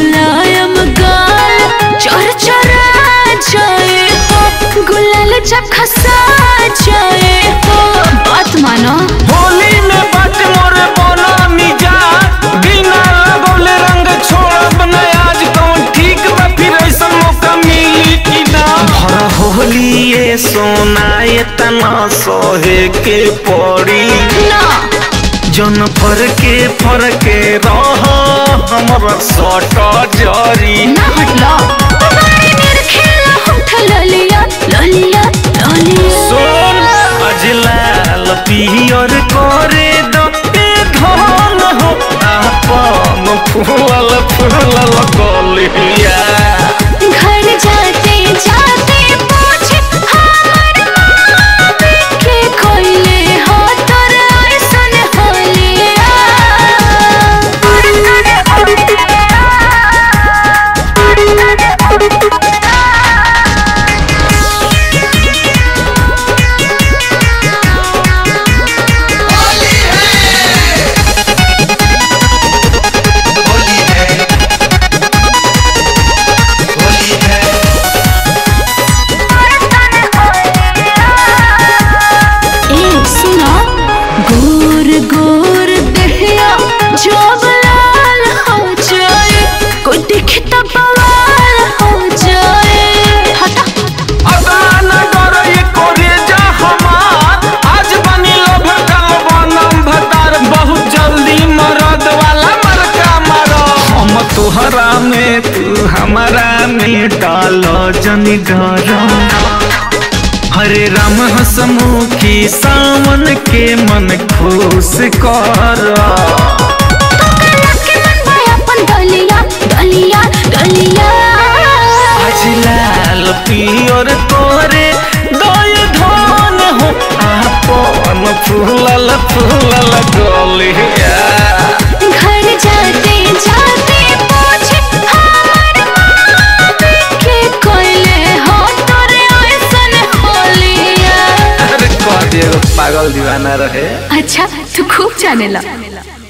मुलायम गाल चर चरा जाए हो गुलाल जब खसा जाए हो बात मानो होली में बट मोरे बोला मिजा बिना लगौले रंग छोड़ब न आज कौन ठीक बा फिर ऐसा मौका मिली कि ना भर होली ये सोना ये तना सोहे के पड़ी ना जन फरके फरके रह हमरा सट जरी ना हटला तुम्हारी मेरे खेला होठ ललिया ललिया ललिया सोन अजलाल पियर करे दो ए धन हो आपन फूलल फूलल कलिया घर जाते जाते पूछे हमर मामी के कोइले हो तोर ऐसन होलिया ए सुना गोर गोर दहिया जब लाल हो जाए कोई देखे तो बवाल हो जाए हटा अदान डर ये करे जा हमार आज बनी लोभ कल बनम भतार बहुत जल्दी मरद वाला मरका मारो हम तोहरा में तू हमारा में डालो जनी डरो हरे राम हसमुखी सावन के मन खुश कर के मन भाई अपन गलिया गलिया गलिया आज लाल पियर तोरे दय धन हो आपन फूलल फूलल गलिया घर जाते जाते पूछे हमर मामी के कोइले हो तोर ऐसन होलिया अरे कह दिए पागल दीवाना रहे अच्छा तू खूब जाने ला